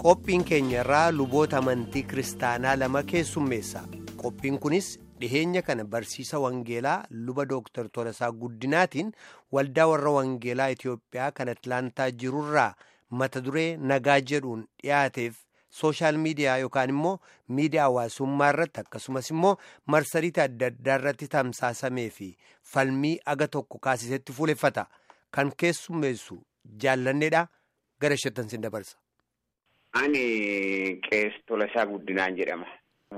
qophiin keenya irraa luboota amantii kiristaanaa lama keessummeessa qophiin kunis dhiheenya kana barsiisa wangeelaa luba dooktar Tolasaa Guddinaatiin waldaa warra wangeelaa Itiyoophiyaa kan Atlaantaa jirurraa mata duree nagaa jedhuun dhiyaateef sooshaal miidiyaa yookaan immoo miidiyaa hawaasummaa irratti akkasumas immoo marsariitii adda addaa irratti tamsaasamee fi falmii aga tokko kaasisetti fuuleffata kan keessummeessu jaallanneedha gara shettan sin dabarsa. Ani qees Tolasaa Guddinaan jedhama.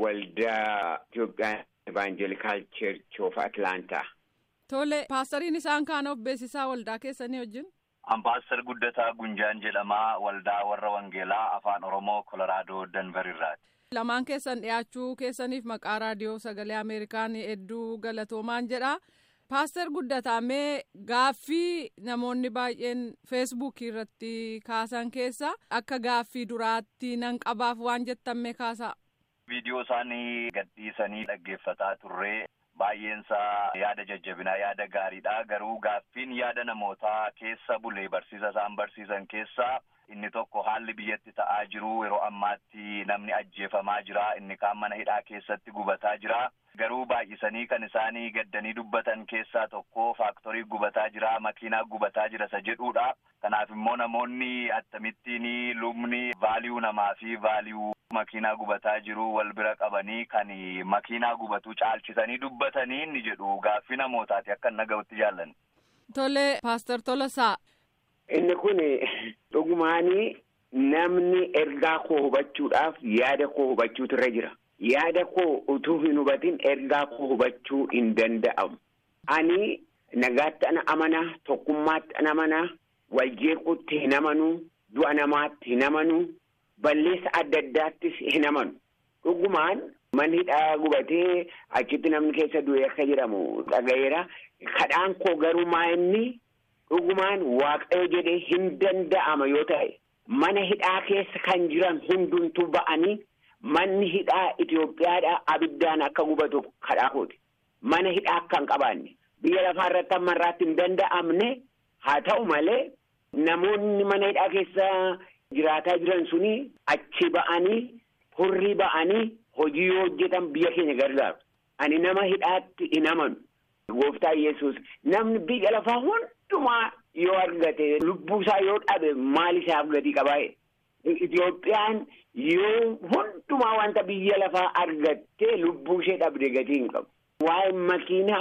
Waldaa Itoophiyaan Evaanjelikaal Cheerch of Atlaantaa. Tole paastariin isaan kaan of beeksisaa waldaa keessanii wajjin. Ambaasar Guddataa Gunjaan jedhamaa waldaa warra Wangeelaa Afaan Oromoo Kolaraadoo Danver irraati. Lamaan keessan dhiyaachuu keessaniif maqaa raadiyoo sagalee Ameerikaan hedduu galatoomaan jedha. Paaster Guddataa mee gaaffii namoonni baay'een feesbuukii irratti kaasan keessa akka gaaffii duraatti nan qabaaf waan jettan mee kaasaa. Viidiyoo isaanii gadhiisanii dhaggeeffataa turree baay'eensaa yaada jajjabinaa yaada gaariidha garuu gaaffiin yaada namootaa keessa bulee barsiisa isaan barsiisan keessaa inni tokko haalli biyyatti ta'aa jiru yeroo ammaatti namni ajjeefamaa jira inni kaan mana hidhaa keessatti gubataa jira garuu baay'isanii kan isaanii gaddanii dubbatan keessaa tokko faaktorii gubataa jira makiinaa gubataa jira isa jedhuudha kanaaf immoo namoonni akkamittiin lubni vaaliyuu namaa fi vaaliyuu makiinaa gubataa jiru wal bira qabanii kan makiinaa gubatu caalchisanii dubbatanii inni jedhu gaaffii namootaati akka naga'utti jaallan. Tole paaster Tolasaa. Inni kun dhugumaanii namni ergaa koo hubachuudhaaf yaada koo hubachuutu irra jira. Yaada koo utuu hin hubatin ergaa koo hubachuu hin danda'amu. Ani nagaatti ana amana, tokkummaatti ana amana, waljeequutti hin amanu, du'a namaatti hin amanu, balleessa adda addaattis hin amanu. Dhugumaan manni hidhaa gubatee achitti namni keessa du'e akka jedhamu dhaga'eera. Kadhaan koo garuu maa inni dhugumaan waaqayyo jedhee hin danda'ama yoo ta'e mana hidhaa keessa kan jiran hundumtuu ba'anii manni hidhaa Itoophiyaadhaa abiddaan akka gubatu kadhaa kooti. Mana hidhaa akka hin qabaanne biyya lafaa irratti amma irraatti hin danda'amne haa ta'u malee namoonni mana hidhaa keessa jiraataa jiran suni achi ba'anii hurrii ba'anii hojii yoo hojjetan biyya keenya gargaaru. Ani nama hidhaatti hin amanu. Gooftaa Yesuus namni biyya lafaa hundumaa yoo argate lubbuu isaa yoo dhabe maal isaaf gatii qabaa'e. Itoophiyaan yoo hundumaa wanta biyya lafaa argattee lubbuu ishee dhabde gatii hin qabu. Waa'een makiinaa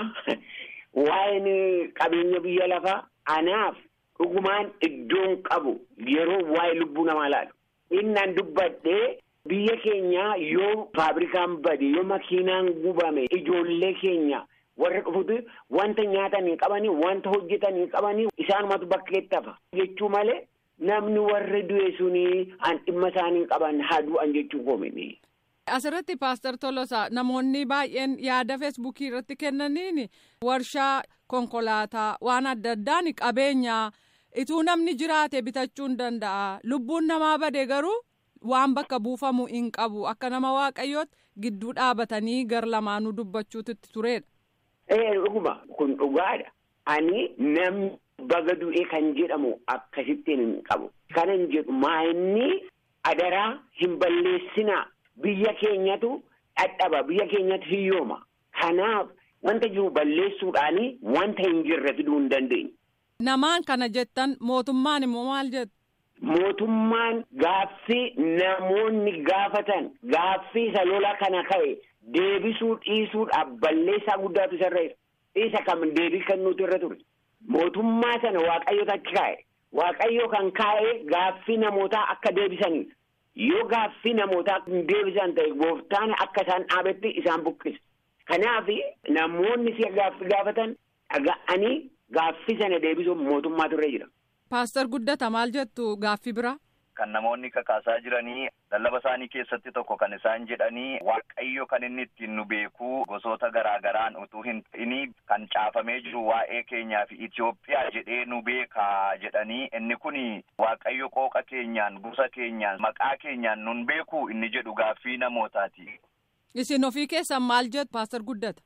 waa'een qabeenya biyya lafaa anaaf dhugumaan iddoon qabu yeroo waa'ee lubbuu namaa laalu. Innaan dubbadhee biyya keenya yoo faabrikaan bade yoo makiinaan gubame ijoollee keenya. warra dhufutu wanta nyaatan hin qabanii wanta hojjetan hin qabanii isaanumatu bakkeetti hafa jechuu malee namni warri du'e suni an dhimma isaanii hin qaban haa du'an jechuu koomini. Asirratti paaster Tolosaa namoonni baay'een yaada feesbuukii irratti kennaniin warshaa konkolaataa waan adda addaan qabeenyaa ituu namni jiraate bitachuu hin danda'a lubbuun namaa bade garuu waan bakka buufamu hin qabu akka nama waaqayyootti gidduu dhaabatanii gar lamaanuu dubbachuutti turedha. Ee dhuguma kun dhugaadha. Ani namni baga du'ee kan jedhamu akkasittiin hin qabu. Kanan jedhu maa inni adaraa hin balleessinaa. Biyya keenyatu dhadhaba. Biyya keenyatu hiyyooma. Kanaaf wanta jiru balleessuudhaani wanta hin jirre fiduu hin dandeenye. Namaan kana jettan mootummaan immoo maal jettu? Mootummaan gaaffii namoonni gaafatan gaaffii isa lola kana ka'e. Deebisuu dhiisuudhaaf balleessaa guddaatu isarra jira. Isa kam deebii kennuutu irra ture. Mootummaa sana waaqayyoota achi kaa'e. Waaqayyo kan kaa'e gaaffii namootaa akka deebisanidha. Yoo gaaffii namootaa hin deebisan ta'e gooftaan akka isaan dhaabetti isaan buqqisa. Kanaaf namoonni si gaaffii gaafatan dhaga'anii gaaffii sana deebisuuf mootummaatu irra jira. Paaster Guddata maal jettu gaaffii biraa? Kan namoonni kakaasaa jiranii lallaba isaanii keessatti tokko kan isaan jedhanii waaqayyo kan inni ittiin nu beekuu gosoota garaa garaan utuu hin ta'ini kan caafamee jiru waa'ee keenyaa fi Itoophiyaa jedhee nu beekaa jedhanii inni kun waaqayyo qooqa keenyaan gosa keenyaan maqaa keenyaan nun beekuu inni jedhu gaaffii namootaati. Isin ofii keessan maal jettu Paaster Guddata?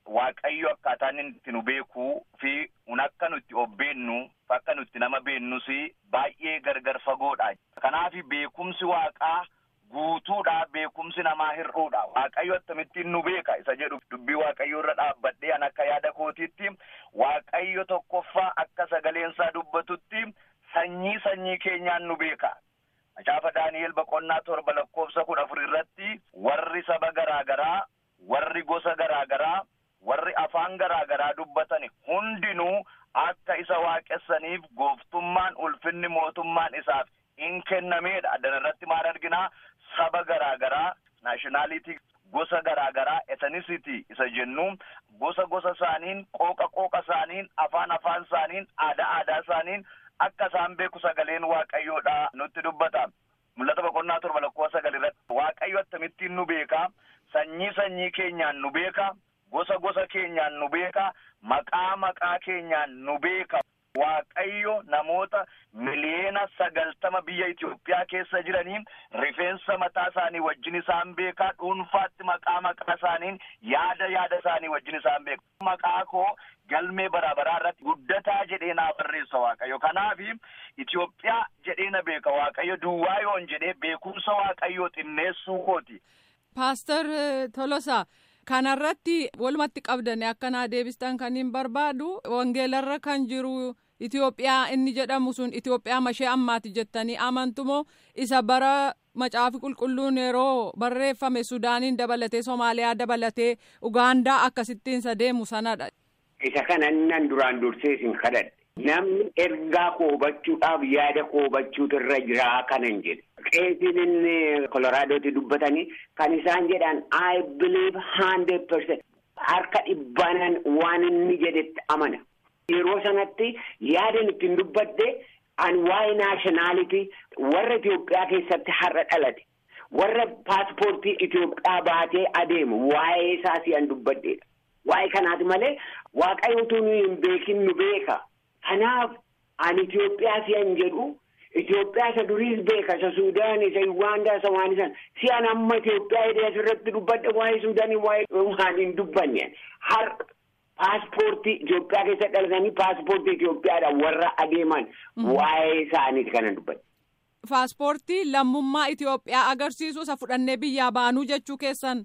waaqayyo akkaataan itti nu beekuu fi un akka nutti of beennu akka nutti nama beennus baay'ee gargar fagoodha. Kanaaf beekumsi waaqaa guutuudha beekumsi namaa hir'uudha waaqayyo akkamittiin nu beeka isa jedhu dubbii waaqayyo irra dhaabbadhee an akka yaada kootiitti waaqayyo tokkoffaa akka sagaleensaa dubbatutti sanyii sanyii keenyaan nu beeka. Macaafa Daani'el boqonnaa torba lakkoofsa kudha afur irratti warri saba garaa garaa warri gosa garaa garaa warri afaan garaa garaa dubbatan hundinuu akka isa waaqessaniif gooftummaan ulfinni mootummaan isaaf in kennameedha. Addana irratti maal arginaa saba garaa garaa naashinaalitii gosa garaa garaa ethnicity isa jennu gosa gosa isaaniin qooqa qooqa isaaniin afaan afaan isaaniin aadaa aadaa isaaniin akka isaan beeku sagaleen waaqayyoodha nutti dubbata. Mul'ata boqonnaa torba lakkoofsa sagal irratti waaqayyo akkamittiin nu beeka sanyii sanyii keenyaan nu beeka gosa gosa keenyaan nu beeka maqaa maqaa keenyaan nu beeka. Waaqayyo namoota miliyoona sagaltama biyya Itoophiyaa keessa jiraniin rifeensa mataa isaanii wajjin isaan beekaa dhuunfaatti maqaa maqaa isaaniin yaada yaada isaanii wajjin isaan beeku. Maqaa koo galmee bara baraa irratti guddataa jedhee naa barreessa Waaqayyo. Kanaaf Itoophiyaa jedhee na beeka Waaqayyo duwwaa yoon jedhee beekumsa Waaqayyoo xinneessuu kooti. Paaster Tolosaa. kanarratti walumatti qabdanii akkanaa deebistan kan hin barbaadu wangeelarra kan jiru Itoophiyaa inni jedhamu sun Itoophiyaa mashee ammaati jettanii amantumoo isa bara macaafi qulqulluun yeroo barreeffame Sudaaniin dabalatee Somaaliyaa dabalatee Ugaandaa akkasittiin isa deemu sanadha. Isa kana nan duraan dursee isin kadhadhe. Namni ergaa koo hubachuudhaaf yaada koo hubachuutu irra jira kanan jedhe. Qeesiin inni Koloraadooti dubbatanii kan isaan jedhan I believe hundred percent harka dhibbaanan waan inni jedhetti amana. Yeroo sanatti yaadan ittiin dubbadde an waa'ee naashinaalitii warra Itoophiyaa keessatti har'a dhalate warra paaspoortii Itoophiyaa baatee adeemu waa'ee isaa si'an dubbaddeedha. Waa'ee kanaati malee waaqayyo utuu nu hin beekin nu beeka. Kanaaf ani Itoophiyaa si'an jedhu Itoophiyaa isa duriis beeka isa Suudaan isa Ugaandaa isa waan isan si'an amma Itoophiyaa hidhee asirratti dubbadhe waa'ee Suudaanii waa'ee waan hin dubbanne har'a paaspoortii Itoophiyaa keessa dhalatanii paaspoortii Itoophiyaadhaan warra adeeman waa'ee isaaniiti kana dubbadhe. Paaspoortii lammummaa Itoophiyaa agarsiisu isa fudhannee biyyaa baanuu jechuu keessan.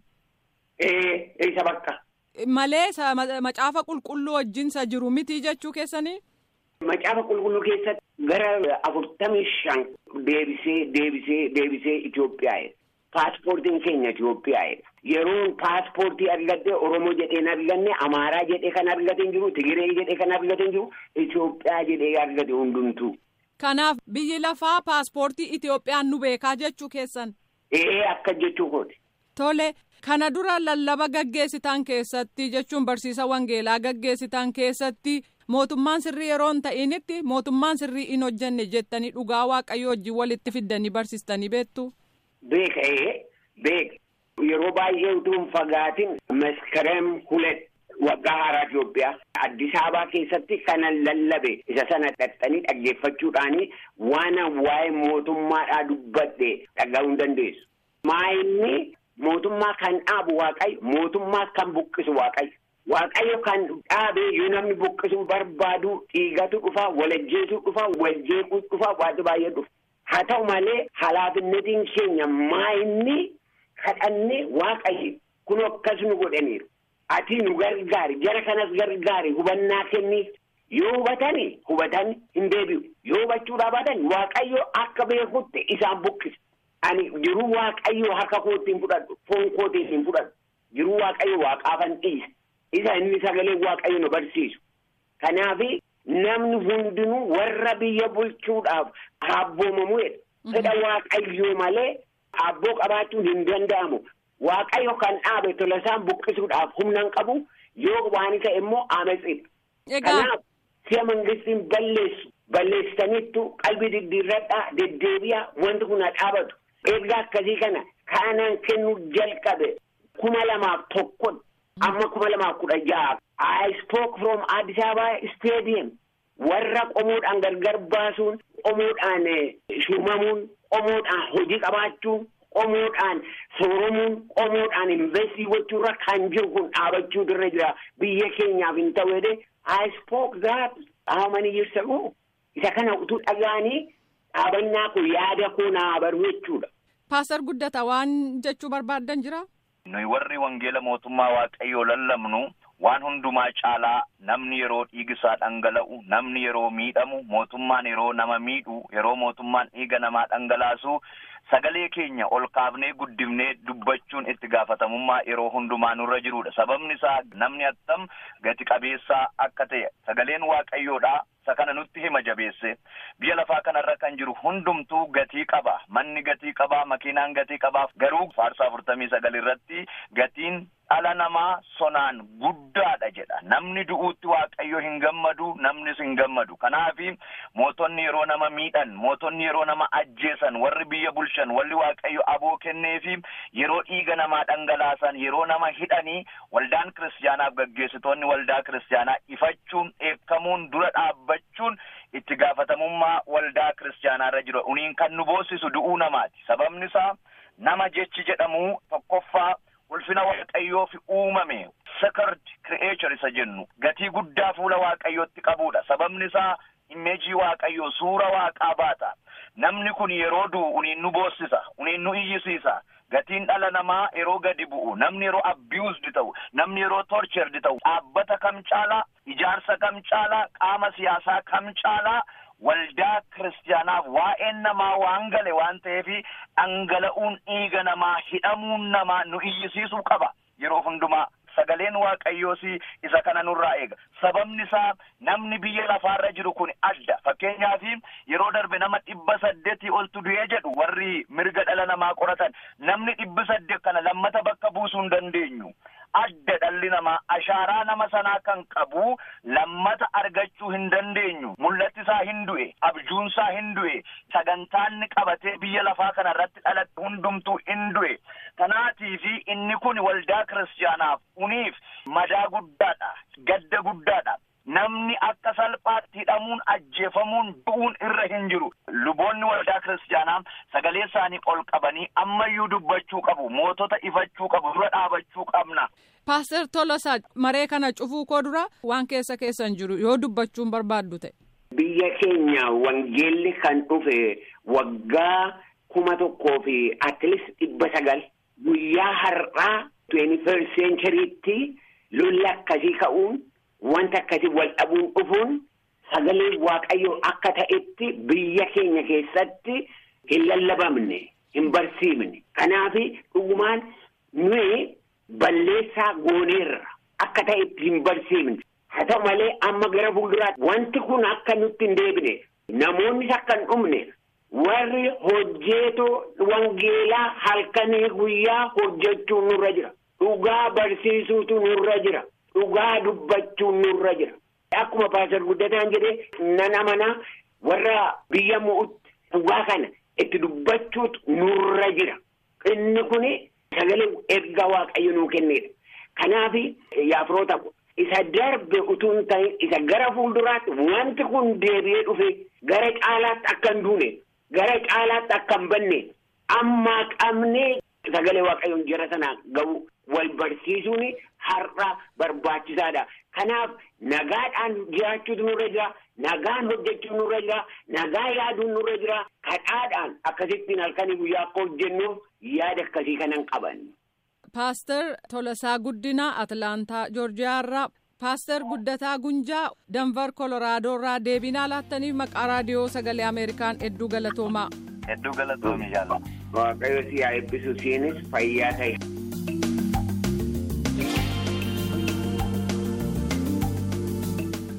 Ee isa bakka. Malee macaafa qulqulluu wajjin isa jiru miti jechuu keessanii. Macaafa qulqulluu keessatti gara afurtamii shan deebisee deebisee deebisee Itoophiyaa'edha. Paaspoortiin keenya Itoophiyaa'edha. Yeroon paaspoortii argadde Oromoo jedheen arganne Amaaraa jedhee kan argate hin jiru Tigiree jedhee kan argate hin jiru Itoophiyaa jedhee argate hundumtuu. Kanaaf biyyi lafaa paaspoortii Itoophiyaan nu beekaa jechuu keessan. Ee akka jechuu kooti. Tole kana dura lallaba gaggeessitan keessatti jechuun barsiisa wangeelaa gaggeessitan keessatti mootummaan sirrii yeroo hin ta'initti mootummaan sirrii hin hojjenne jettanii dhugaa waaqayyo wajjin walitti fiddanii barsiistanii beektu. Beeka ee beeka yeroo baay'ee utuu hin fagaatin maskarem hulet waggaa haaraa Itoophiyaa Addis Ababaa keessatti kanan lallabe isa sana dhaxxanii dhaggeeffachuudhaanii waan waa'ee mootummaadhaa dubbadhe dhaga'uu hin dandeessu. Maayinni mootummaa kan dhaabu waaqayyo mootummaa kan buqqisu waaqayyo. Waaqayyo kan dhaabee yoo namni buqqisuu barbaadu dhiigatu dhufa walajjeesuu dhufa waljeequu dhufa waanti baay'ee dhufa. Haa ta'u malee halaafinnetiin keenya maayinni kadhannee waaqayyo kun akkas nu godhaniiru. Ati nu gargaari jara kanas gargaari hubannaa kenniif yoo hubatani hubatan hin deebi'u yoo hubachuudhaa baatan waaqayyo akka beekutti isaan buqqisa. Ani jiruu waaqayyo harka kootiin fudhadhu foon kootiin hin fudhadhu jiruu waaqayyo waaqaafan dhiisa. isa inni sagalee waaqayyo nu barsiisu. Kanaaf namni hundinuu warra biyya bulchuudhaaf abboomamuudha. Fedha waaqayyoo malee abboo qabaachuun hin danda'amu. Waaqayyo kan dhaabe tola isaan buqqisuudhaaf humna hin qabu yoo waan ta'e immoo ametsiidha. Kanaaf si'a mangistiin balleessu balleessitaniittu qalbii diddiirradhaa deddeebi'aa wanti kun haa dhaabatu. Ergaa akkasii kana kaanaan kennuu jalqabe kuma lamaaf tokkotti. amma kuma lamaaf kudha ja'a I spoke from Addis Ababa stadium warra qomoodhaan gargar baasuun qomoodhaan shuumamuun qomoodhaan hojii qabaachuun qomoodhaan sooromuun qomoodhaan investii gochuurra kan jiru kun dhaabachuu irra jira biyya keenyaaf hin ta'u jedhee I spoke that how many years ago isa kana utuu dhaga'anii dhaabannaa kun yaada koo naa baruu jechuudha. Paastar Guddata waan jechuu barbaaddan jira? Nuyi warri wangeela mootummaa waaqayyoo lallabnu waan hundumaa caalaa namni yeroo dhiigisaa dhangala'u namni yeroo miidhamu mootummaan yeroo nama miidhu yeroo mootummaan dhiiga namaa dhangalaasu sagalee keenya ol kaafnee guddifnee dubbachuun itti gaafatamummaa yeroo hundumaa nurra jirudha sababni isaa namni attam gati qabeessaa akka ta'e sagaleen waaqayyoodha isa kana nutti hima jabeesse biyya lafaa kanarra kan jiru hundumtuu gatii qaba manni gatii qaba makiinaan gatii qaba garuu faarsaa afurtamii sagal irratti gatiin dhala namaa sonaan guddaadha jedha namni du'uutti waaqayyo hin gammadu namnis hin gammadu kanaafi mootonni yeroo nama miidhan mootonni yeroo nama ajjeesan warri biyya bulchan warri waaqayyo aboo kenneefi yeroo dhiiga namaa dhangalaasan yeroo nama hidhanii waldaan kiristaanaaf gaggeessitoonni waldaa kiristaanaa ifachuun eekkamuun dura dhaabbachuun itti gaafatamummaa waldaa kiristaanaarra jiru uniin kan nu boosisu du'uu namaati sababni isaa nama jechi jedhamu tokkoffaa ulfina waaqayyoof uumame sacred creature isa jennu gatii guddaa fuula waaqayyootti qabudha sababni isaa imeejii waaqayyoo suura waaqaa baata namni kun yeroo du'u uniin nu boossisa uniin nu iyyisiisa gatiin dhala namaa yeroo gadi bu'u namni yeroo abused ta'u namni yeroo tortured ta'u dhaabbata kam caalaa ijaarsa kam caalaa qaama siyaasaa kam caalaa waldaa kiristaanaaf waa'een namaa waan gale waan ta'eef dhangala'uun dhiiga namaa hidhamuun namaa nu iyyisiisuu qaba yeroo hundumaa sagaleen waaqayyoos isa kana nurraa eega sababni isaa namni biyya lafaarra jiru kun adda fakkeenyaaf yeroo darbe nama dhibba saddeetii oltu du'ee jedhu warri mirga dhala namaa qoratan namni dhibbi saddeet kana lammata bakka buusuu hin dandeenyu adda dhalli namaa ashaaraa nama sanaa kan qabu lammata argachuu hin dandeenyu mul'atti isaa hin du'e abjuun isaa hin du'e sagantaanni qabatee biyya lafaa kana irratti dhalate hundumtuu hin du'e kanaatiifi inni kun waldaa kiristaanaaf uniif madaa guddaadha gadda guddaadha namni akka salphaatti hidhamuun ajjeefamuun du'uun irra hin jiru luboonni waldaa kiristaanaa sagalee isaanii ol qabanii ammayyuu dubbachuu qabu mootota ifachuu qabu dura dhaabachuu qabna. Paaster Tolosaa maree kana cufuu koo dura waan keessa keessan jiru yoo dubbachuun barbaaddu ta'e. Biyya keenya wangeelli kan dhufe waggaa kuma tokkoo fi atleast dhibba sagal guyyaa har'aa twenty first centurytti lolli akkasii ka'uun wanta akkasii wal dhabuun dhufuun sagalee waaqayyoo akka ta'etti biyya keenya keessatti hin lallabamne hin barsiifne kanaaf dhugumaan nuyi balleessaa gooneerra akka ta'etti hin barsiifne haa ta'u malee amma gara fuulduraatti wanti kun akka nutti hin deebine namoonnis akka hin dhumne warri hojjeetoo wangeelaa halkanii guyyaa hojjechuun nurra jira dhugaa barsiisuutu nurra jira. Dhugaa dubbachuun nurra jira. Akkuma paasar guddataan jedhee nan amanaa warra biyya mo'utti dhugaa kana itti dubbachuutu nurra jira. Inni kun sagalee ergaa waaqayyo nuu kennedha. Kanaaf yaafiroota isa darbe utuu hin ta'in isa gara fuulduraatti wanti kun deebi'ee dhufe gara caalaatti akka hin duune gara caalaatti akka hin banne amma qabnee sagalee waaqayyoon jara sanaa gahu wal barsiisuun har'a barbaachisaadha. Kanaaf nagaadhaan jiraachuutu nurra jira. Nagaan hojjechuun nurra jira. Nagaa yaaduun nurra jira. Kadhaadhaan akkasittiin halkanii guyyaa akka hojjennuuf yaada akkasii kanan qaban. Paaster Tolasaa Guddinaa Atlaantaa Joorjiyaarraa Paaster Guddataa Gunjaa Danvar Koloraadoorraa deebinaa laattaniif maqaa raadiyoo sagalee Ameerikaan hedduu galatoomaa. Hedduu galatoomii jaalladha. Waaqayyo si haa eebbisu siinis fayyaa ta'e.